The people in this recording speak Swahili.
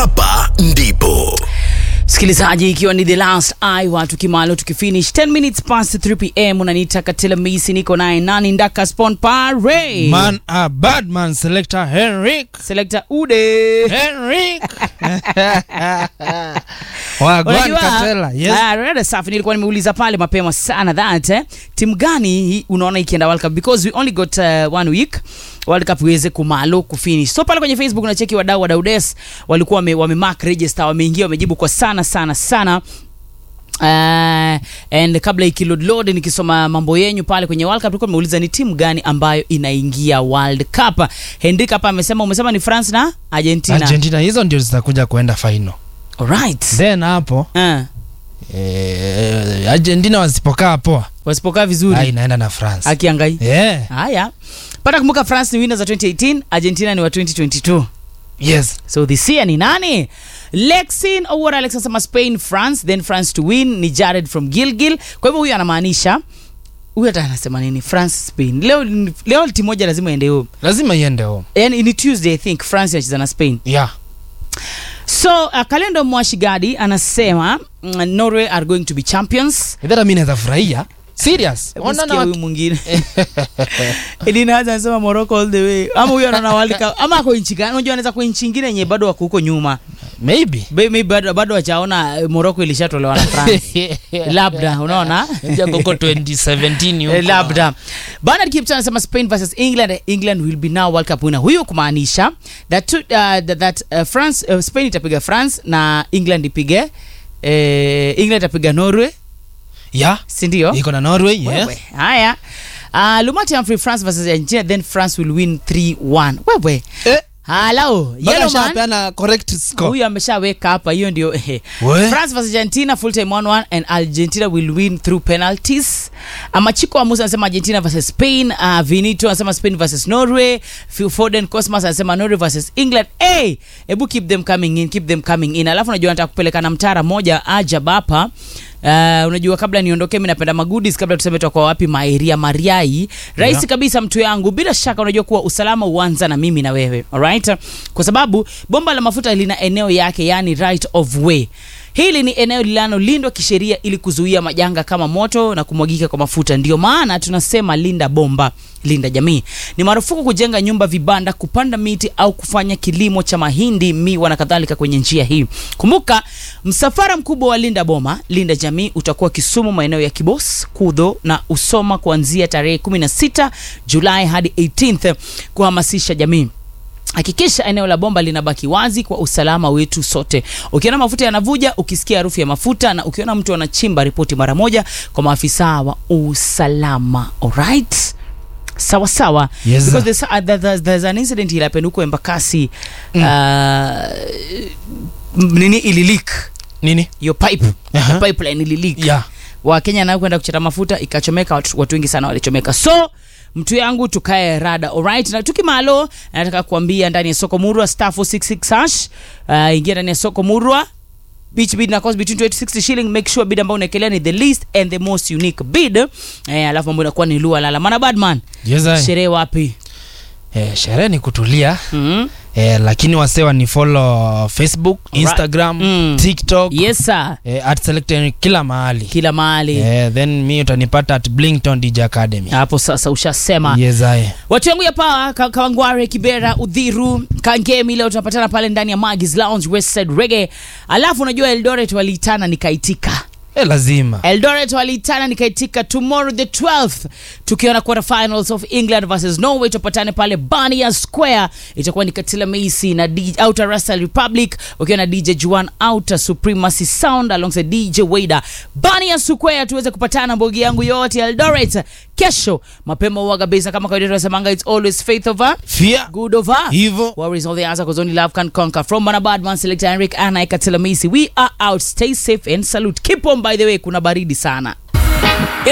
hapa ndipo msikilizaji ikiwa ni the last hour tukimalo tukifinish 10 minutes past 3 pm unaniita katila misi niko naye nani ndaka spon pare Man, a bad man selector Henrik. selector ude Henrik. Wagwan Unajua, Katela. Yes. ah, rada safi nilikuwa nimeuliza pale mapema sana that eh, timu gani hii unaona ikienda world cup because we only got uh, one week world cup iweze kumalo kufinish so pale kwenye facebook unacheki wadau wa daudes walikuwa wame, wame mark register wameingia wamejibu kwa sana sana sana Uh, and kabla ikilodlod nikisoma mambo yenyu pale kwenye world cup tulikuwa nimeuliza ni timu gani ambayo inaingia world cup henrik hapa amesema umesema ni france na argentina, Argentina hizo ndio zitakuja kuenda final. Alright. Then hapo Uh, eh, Argentina wasipokaa poa, wasipokaa vizuri ah, inaenda na France. akiangai Yeah. haya pata kumbuka france ni winners wa 2018 argentina ni wa 2022 Yes. so this year ni nani lexin owar alex anasema spain france then france to win ni jared from gilgil kwa hivyo huyu anamaanisha huyu hata anasema nini france spain leo leo timu moja lazima iende huo Lazima iende home. yani ni tuesday i think france inacheza na spain Yeah. so uh, kalendo mwashigadi anasema mm, norway are going to be champions Idhara mimi naweza furahia. Serious. Hebu Ona sikia na huyu mwingine Edina Haza anasema Morocco all the way ama huyo anaona World Cup ama ako nchi gani unajua anaweza kwa nchi nyingine yenye bado wako huko nyuma maybe. Be- maybe bado bado wachaona eh, Morocco ilishatolewa na France labda unaona Ndio koko 2017 huko. Eh, labda Bernard Kipchang anasema Spain versus England England will be now World Cup winner huyo kumaanisha that, to, uh, that, that uh, France uh, Spain itapiga France na England ipige eh, England itapiga Norway Yeah. si ndio Iko na Norway, yes. wewe haya uh, lumati Humphrey france versus argentina then france will win 3-1 wewe Eh. halo Mpaka yellow man ashapeana correct score. huyu ameshaweka hapa hiyo ndio eh. We. france versus argentina full time 1-1 and argentina will win through penalties amachiko wa musa anasema argentina versus spain uh, vinito anasema spain versus norway Phil foden cosmas anasema norway versus england hey, hebu keep them coming in keep them coming in alafu unajua nataka kupeleka na mtara moja ajab hapa Uh, unajua kabla niondoke mi napenda magudis kabla tuseme tutakuwa wapi maeria mariai rahisi Yeah. kabisa mtu yangu bila shaka unajua kuwa usalama huanza na mimi na wewe alright kwa sababu bomba la mafuta lina eneo yake yani right of way hili ni eneo linalolindwa kisheria ili kuzuia majanga kama moto na kumwagika kwa mafuta ndio maana tunasema linda bomba linda jamii ni marufuku kujenga nyumba vibanda kupanda miti au kufanya kilimo cha mahindi miwa na kadhalika kwenye njia hii kumbuka msafara mkubwa wa linda boma linda jamii utakuwa kisumu maeneo ya kibos kudho na usoma kuanzia tarehe 16 julai hadi 18th kuhamasisha jamii hakikisha eneo la bomba linabaki wazi kwa usalama wetu sote ukiona mafuta yanavuja ukisikia harufu ya mafuta na ukiona mtu anachimba ripoti mara moja kwa maafisa wa usalama alright sawa sawa Yes, because sir. there's, uh, there- there's, there's an incident ilapenda huko embakasi mm. uh, nini ililik Nini? hiyo pipe Aha. pipeline ililik Yeah. wakenya nao kwenda kuchota mafuta ikachomeka watu, watu wengi sana walichomeka so mtu yangu tukae rada alright na tukimalo nataka kuambia ndani ya soko murwa star 466 hash uh, ingia ndani ya soko murwa each bid na cost between 20 to 60 shilling make sure bid ambayo unaekelea ni the least and the most unique bid eh, alafu mambo inakuwa ni lua lala mana badman Yes, I. sherehe wapi Eh, sherehe ni kutulia mm eh, lakini wasewa ni follow facebook instagram Mm. tiktok yes sir eh, at selected kila mahali kila mahali eh, then mi utanipata at blington dj academy hapo sasa ushasema yes, I. watu yangu ya pawa Ka- kawangware kibera udhiru kangemi leo tunapatana pale ndani ya magis lounge westside rege alafu unajua eldoret waliitana nikaitika Eh, lazima eldoret waliitana nikaitika tomorrow the 12th tukiona quarter finals of england versus norway tupatane pale bania square itakuwa ni katila meisi na D- outer russell republic ukiwa na dj juan outer supremacy sound alongside dj waida bania square tuweze kupatana mbogi yangu yote ya eldoret kesho mapema uaga besa kama kawaida tunasemanga it's always faith over fia good over hivo Worries all the answer because only love can conquer. From Manabadman, Selector Henrik and Ikatelamisi. We are out. Stay safe and salute. Keep on, by the way, kuna baridi sana.